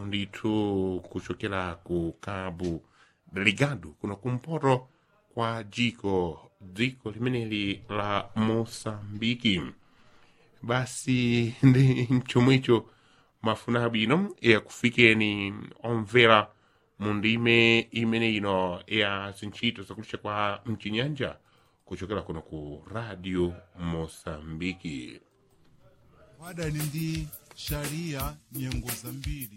ndithu kuchokera ku cabo delegado kuno kumpoto kwa jiko dziko limeneli la mosambiki basi ndi chomwecho mafuna abwino yakufikeni omvera mu ndime imene ino ya zintchito zakulisha kwa mchinyanja kuchokera kuno ku radio mosambiki wadani ndi sharia nyengo zambiri